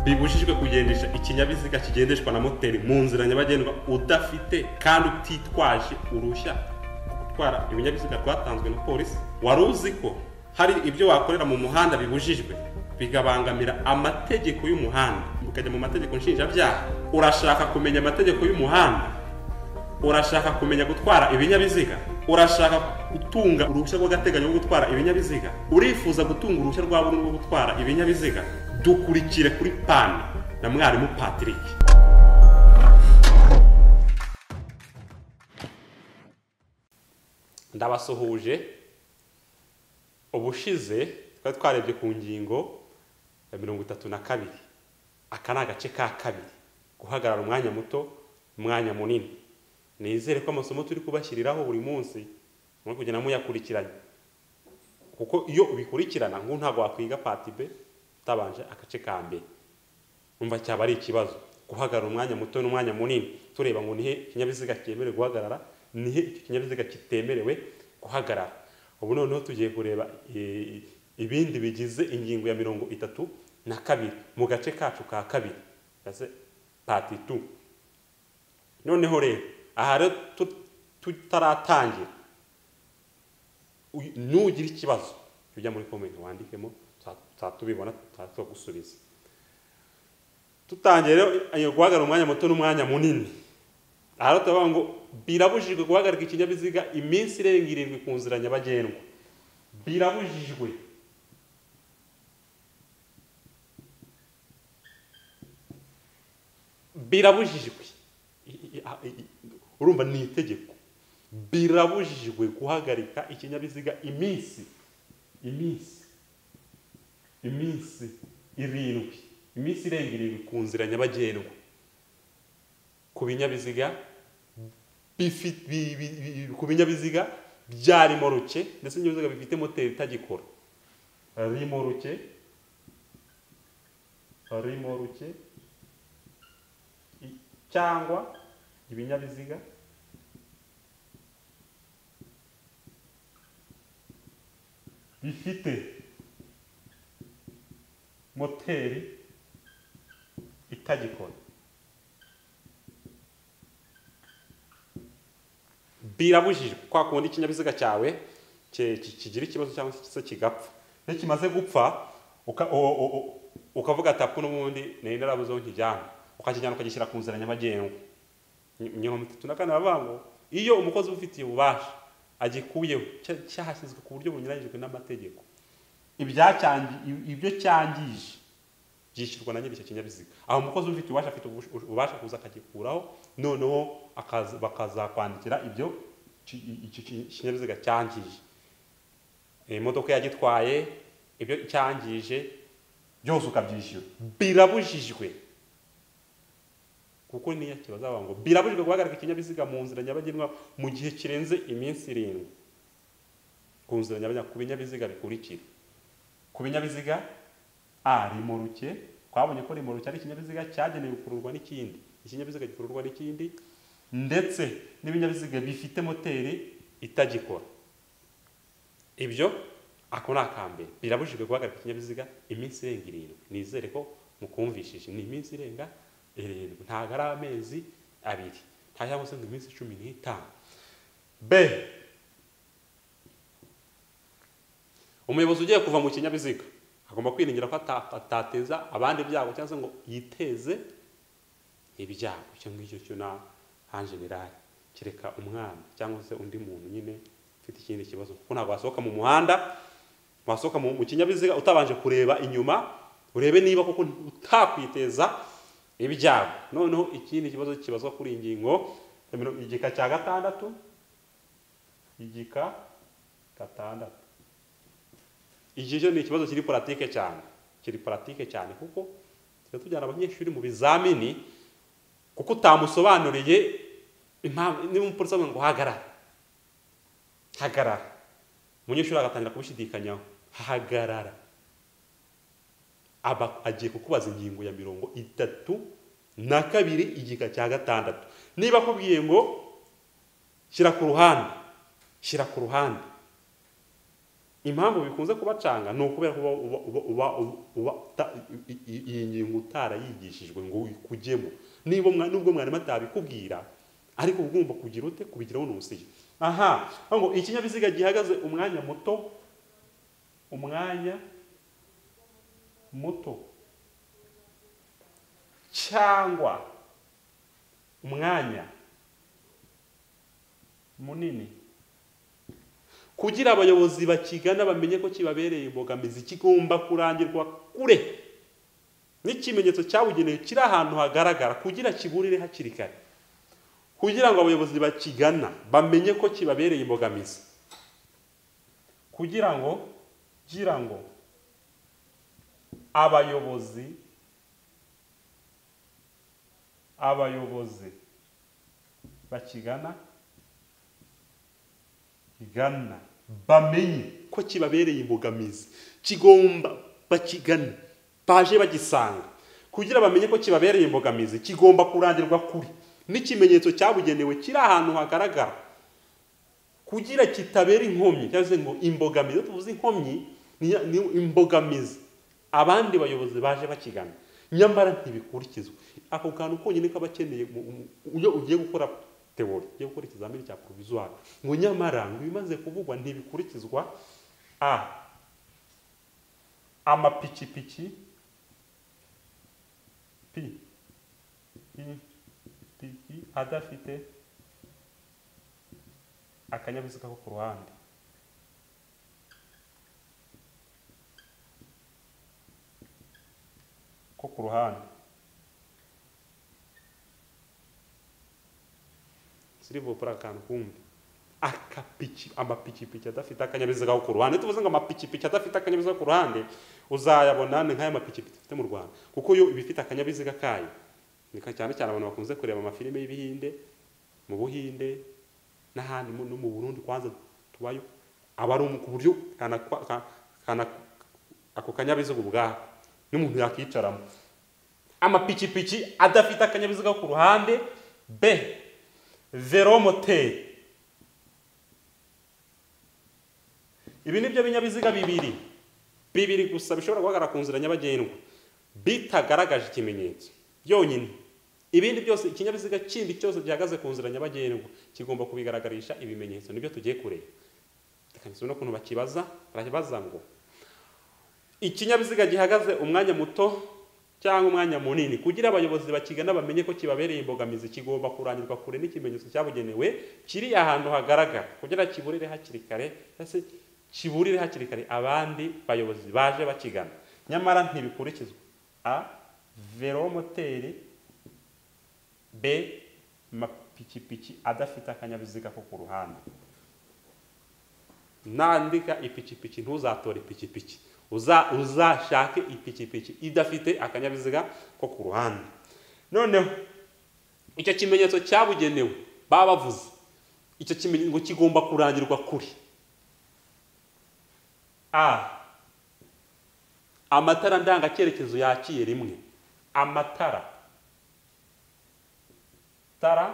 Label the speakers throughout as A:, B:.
A: bibujijwe kugendesha ikinyabiziga kigendeshwa na moteri mu nzira nyabagendwa udafite kandi utitwaje uruhushya rwo gutwara ibinyabiziga rwatanzwe na polisi wari uzi ko hari ibyo wakorera mu muhanda bibujijwe bigabangamira amategeko y'umuhanda ukajya mu mategeko nshinjabyaha urashaka kumenya amategeko y'umuhanda urashaka kumenya gutwara ibinyabiziga urashaka gutunga uruhushya rw'agateganyo rwo gutwara ibinyabiziga urifuza gutunga uruhushya rwa burundu rwo gutwara ibinyabiziga dukurikire kuri pani na mwarimu patrick ndabasuhuje ubushize twari twarebye ku ngingo ya mirongo itatu na kabiri aka ni agace ka kabiri guhagarara umwanya muto umwanya munini nizere ko amasomo turi kubashyiriraho buri munsi muri kugenda muyakurikiranye kuko iyo ubikurikirana nk'u ntabwo wakwiga patibe utabanje agace ka mbere numva cyaba ari ikibazo guhagarara umwanya muto n'umwanya munini tureba ngo nihe ikinyabiziga cyemerewe guhagarara nihe icyo kinyabiziga kitemerewe guhagarara ubu noneho tugiye kureba ibindi bigize ingingo ya mirongo itatu na kabiri mu gace kacu ka kabiri pati tu noneho rero aha rero tutaratangira nugira ikibazo ujya muri komenti wandikemo tubibona gusubiza tutangiye rero guhagarara umwanya muto n'umwanya munini aha rero turavuga ngo birabujijwe guhagarika ikinyabiziga iminsi irenga irindwi ku nzira nyabagendwa birabujijwe birabujijwe urumva ni itegeko birabujijwe guhagarika ikinyabiziga iminsi iminsi iminsi irindwi iminsi irenga irindwi ku nzira nyabagendwa ku binyabiziga ku binyabiziga bya rimoruke ndetse n'ibinyabiziga bifite moteri itagikora rimoruke rimoruke cyangwa ibinyabiziga bifite moteri itagikora birabujijwe kwa kundi ikinyabiziga cyawe kigira ikibazo cyangwa se kigapfa iyo kimaze gupfa ukavuga tapu n'ubundi nari narabuzeho nkijyana ukakijyana ukagishyira ku nzira nyabagendwa mirongo itatu na kane baravuga ngo iyo umukozi ubifitiye ububasha agikuyeho cyahashyizwe ku buryo bunyuranyijwe n'amategeko ibyo cyangije byishyurwa na nyiri icyo kinyabiziga aho umukozi ufite ububasha afite ububasha kuza akagikuraho noneho bakazakwandikira ibyo ikinyabiziga cyangije imodoka yagitwaye ibyo cyangije byose ukabyishyura birabujijwe kuko niyo kibazo bavuga ngo birabujijwe guhagarika ikinyabiziga mu nzira nyabagendwa mu gihe kirenze iminsi irindwi ku nzira nyabagendwa ku binyabiziga bikurikira ku binyabiziga a rimuruke twabonye ko rimuruke ari ikinyabiziga cyagenewe gukururwa n'ikindi ikinyabiziga gikururwa n'ikindi ndetse n'ibinyabiziga bifite moteri itagikora ibyo ako ni akambere birabujijwe guhagarika ikinyabiziga iminsi irenga irindwi nizere ko mukumvishije ni iminsi irenga irindwi ntabwo ari amezi abiri nta cyangwa se ngo iminsi cumi n'itanu b umuyobozi ugiye kuva mu kinyabiziga agomba kwiringira ko atateza abandi ibyago cyangwa se ngo yiteze ibyago icyo ngicyo cyo na hanjenerali kereka umwana cyangwa se undi muntu nyine ufite ikindi kibazo kuko ntabwo wasohoka mu muhanda wasohoka mu kinyabiziga utabanje kureba inyuma urebe niba kuko utakwiteza ibyago noneho ikindi kibazo kibazwa kuri iyi ngingo igika cya gatandatu igika gatandatu iki cyo ni ikibazo kiri paratike cyane kiri paratike cyane kuko tujya tujyana abanyeshuri mu bizamini kuko utamusobanuriye impamvu niba umupolisi avuga ngo hagarara hagarara umunyeshuri agatangira kubishidikanyaho hagarara aba agiye kukubaza ingingo ya mirongo itatu na kabiri igika cya gatandatu niba akubwiye ngo shyira ku ruhande shyira ku ruhande impamvu bikunze kubacanga ni ukubera ko uba uba uba uba uta- i- i- iyi ngingo utarayigishijwe ngo uyikujyemo niba mwa- nubwo mwarimu atabikubwira ariko uba ugomba kugira ute kubigiraho n'ubusiyo aha aho ngo ikinyabiziga gihagaze umwanya muto umwanya muto cyangwa umwanya munini kugira abayobozi bakigana bamenye ko kibabereye imbogamizi kigomba kurangirwa kure n'ikimenyetso cyabugenewe kiri ahantu hagaragara kugira kiburire hakiri kare kugira ngo abayobozi bakigana bamenye ko kibabereye imbogamizi kugira ngo kugira ngo abayobozi abayobozi bakigana igana bamenye ko kibabereye imbogamizi kigomba bakigana baje bagisanga kugira bamenye ko kibabereye imbogamizi kigomba kurangirwa kuri n'ikimenyetso cyabugenewe kiri ahantu hagaragara kugira kitabera inkomyi cyangwa se ngo imbogamizi iyo tuvuze inkomyi ni ni imbogamizi abandi bayobozi baje bakigana nyamara ntibikurikizwe ako kantu konyine kaba akeneye mu- mu- iyo ugiye gukora teori ugiye gukora ikizamini cya porovizuwari ngo nyamara ngo ibimaze kuvugwa ntibikurikizwa a amapikipiki p i p i adafite akanyabiziga ko ku ruhande ko ku ruhande sirivo pura akantu kumbi akapiki amapikipiki adafite akanyabiziga ko ku ruhande Iyo tuvuze ngo amapikipiki adafite akanyabiziga ko ku ruhande uzayabona ni nk'aya mapikipiki dufite mu rwanda kuko yo iba ifite akanyabiziga kayo ni ka- cyane cyane abantu bakunze kureba amafilime y'ibihinde mu buhinde n'ahandi mu- no mu burundi kwanza tubayo aba ari um- ku buryo kanakwa- ka- kana- ako kanyabiziga ubwako n'umuntu yakicaramo amapikipiki adafite akanyabiziga ko ku ruhande b velomoteri ibi ni byo binyabiziga bibiri bibiri gusa bishobora guhagarara ku nzira nyabagendwa bitagaragaje ikimenyetso byonyine ibindi byose ikinyabiziga kindi cyose gihagaze ku nzira nyabagendwa kigomba kubigaragarisha ibimenyetso nibyo tugiye kureba reka nsubire no kuntu bakibaza barabaza ngo ikinyabiziga gihagaze umwanya muto cyangwa umwanya munini kugira abayobozi bakigana bamenye ko kibabereye imbogamizi kigomba kurangirwa kure n'ikimenyetso cyabugenewe kiri ahantu hagaragara kugira kiburire hakiri kare cyangwa se kiburire hakiri kare abandi bayobozi baje bakigana nyamara ntibikurikizwa a velomoteri b mapikipiki adafite akanyabiziga ko ku ruhande nandika ipikipiki ntuzatore ipikipiki uza uzashake ipikipiki idafite akanyabiziga ko ku ruhande noneho icyo kimenyetso cyabugenewe baba bavuze icyo kimenyetso ngo kigomba kurangirwa kuri a amatara ndangacyerekezo yakiye rimwe amatara tara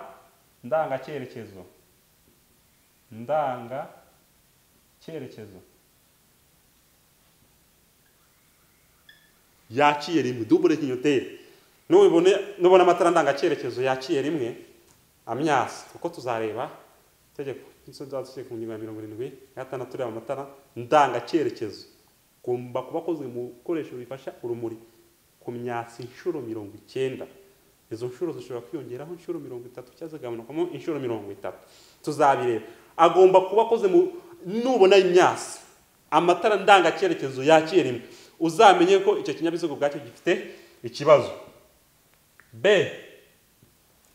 A: ndangacyerekezo ndanga cyerekezo yaciye rimwe dubure kinyoteri nubibone nubona amatara ndangacyerekezo yaciye rimwe amyasi kuko tuzareba itegeko nzadusiye ku ngingo ya mirongo irindwi na gatandatu tureba amatara ndangacyerekezo agomba kuba akozwe mu bikoresho bifasha urumuri ku myatsi inshuro mirongo icyenda izo nshuro zishobora kwiyongeraho inshuro mirongo itatu cyangwa zigabanukamo inshuro mirongo itatu tuzabireba agomba kuba akoze mu nubona imyasi amatara ndangacyerekezo yakira rimwe uzamenye ko icyo kinyabiziga ubwacyo gifite ikibazo b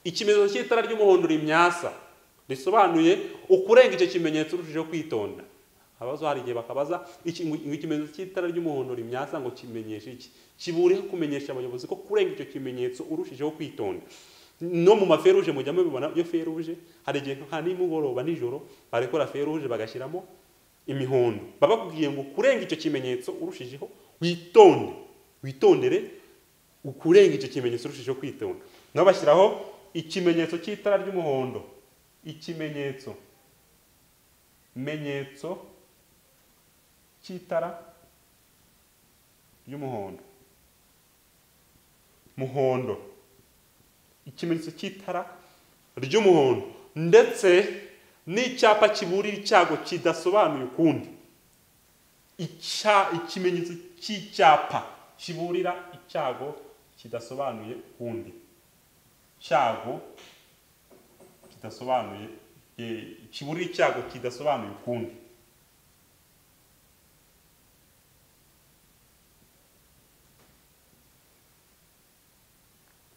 A: ikimenyetso cy'itara ry'umuhondo rimyasa risobanuye ukurenga icyo kimenyetso urushijeho kwitonda abazo hari igihe bakabaza iki- ngo ikimenyetso cy'itara ry'umuhondo rimyasa ngo kimenyeshe iki kiburiho kumenyesha abayobozi ko kurenga icyo kimenyetso urushijeho kwitonda no mu maferuje mujya mubibona iyo feruje hari igihe nka nimugoroba nijoro barekora feruje bagashyiramo imihondo baba bakubwiye ngo kurenga icyo kimenyetso urushijeho witonde witondere ukurenga icyo kimenyetso urushijeho kwitonda nabo bashyiraho ikimenyetso cy'itara ry'umuhondo ikimenyetso menyetso cy'itara ry'umuhondo muhondo ikimenyetso cy'itara ry'umuhondo ndetse n'icyapa kiburira icyago kidasobanuye ukundi Icya- ikimenyetso cy'icyapa kiburira icyago kidasobanuye ukundi cyago kidasobanuye eh, kiburira icyago kidasobanuye ukundi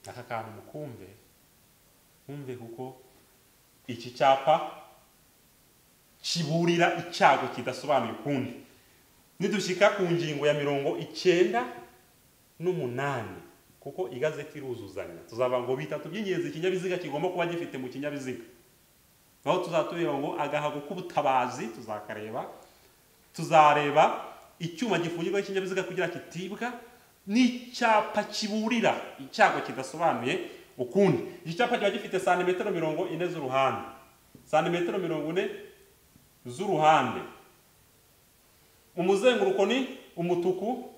A: aka kantu mukumve mwumve kuko iki cyapa kiburira icyago kidasobanuye ukundi nidushyika ku ngingo ya mirongo icyenda n'umunani kuko igazeti iruzuzanya tuzaba ngo bitatu by'ingenzi ikinyabiziga kigomba kuba gifite mu kinyabiziga aho tuzaba tureba ngo agahago k'ubutabazi tuzakareba tuzareba icyuma gifungirwaho ikinyabiziga kugira kitibwa n'icyapa kiburira icyago kidasobanuye ukundi iki cyapa kiba gifite santimetero mirongo ine z'uruhande santimetero mirongo ine z'uruhande umuzenguruko ni umutuku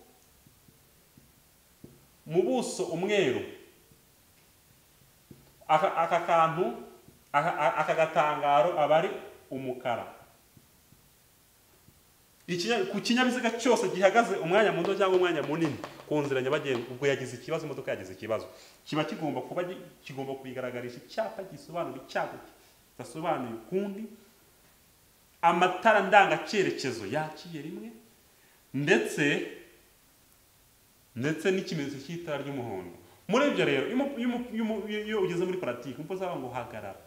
A: mu buso umweru aka aka kantu aka- aka aka gatangaro aba ari umukara Ikinya- ku kinyabiziga cyose gihagaze umwanya muto cyangwa umwanya munini ku nzira nyabagendwa ubwo yagize ikibazo imodoka yagize ikibazo kiba kigomba kuba gi- kigomba kubigaragarisha icyapa gisobanura icyago kidasobanuye ukundi amatara ndangacyerekezo yakiye rimwe ndetse ndetse n'ikimenyetso cy'itara ry'umuhondo muri ibyo rero iyo mu- iyo mu- iyo mu- iyo- iyo ugeze muri paratike umukozi uzaba ngo hagarara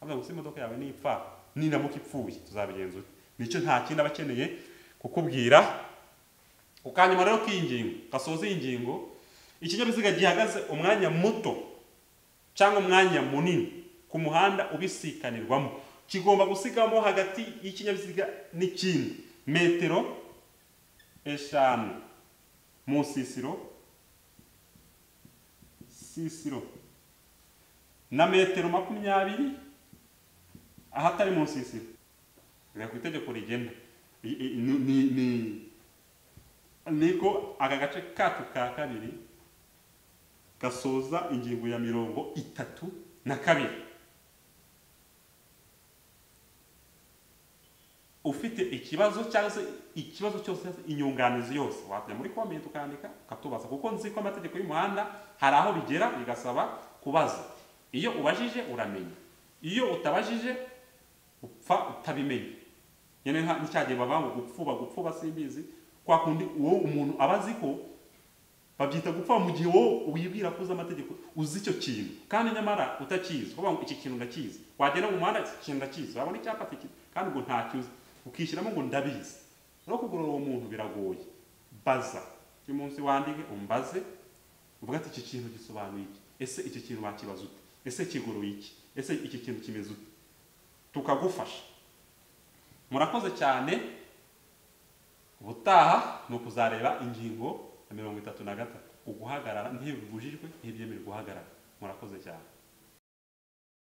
A: avuga ngo se imodoka yawe nipfa niramuka ipfuye tuzabigenza ute nicyo nta kindi aba akeneye kukubwira ku kanyuma rero k'ingingo gasoza iyi ngingo ikinyabiziga gihagaze umwanya muto cyangwa umwanya munini ku muhanda ubisikanirwamo kigomba gusigamo hagati y'ikinyabiziga n'ikindi metero eshanu mu nsisiro sisiro na metero makumyabiri ahatari mu nsisiro reka ku itegeko rigena I- i- ni- ni- ni- niko aka gace kacu ka kabiri gasoza ingingo ya mirongo itatu na kabiri ufite ikibazo cyangwa se ikibazo cyose inyunganizi yose wajya muri komenti ukandika ukatubaza kuko nzi ko amategeko y'umuhanda hari aho bigera bigasaba kubaza iyo ubajije uramenya iyo utabajije upfa utabimenya nyine nka- nicyagihe bavuga ngo gupfuba gupfuba simbizi kwa kundi uwo umuntu aba azi ko babyita gupfa mu gihe wowe wibwira ko uzi amategeko uzi icyo kintu kandi nyamara utakizi uvuga ngo iki kintu ndakizi wagenda mu muhanda iki kintu ndakizi wabona icyapa kikizi kandi ngo ntacyuzi ukishyiramo ngo ndabizi no kugorora uwo muntu biragoye baza uyu munsi wandike umbaze uvuga ati iki kintu gisobanuye iki ese iki kintu wakibaza ute ese kigoroye iki ese iki kintu kimeze ute tukagufasha murakoze cyane ubutaha ni ukuzareba ingingo ya mirongo itatu na gatatu uguhagarara ntibibujijwe ntibyemewe guhagarara murakoze cyane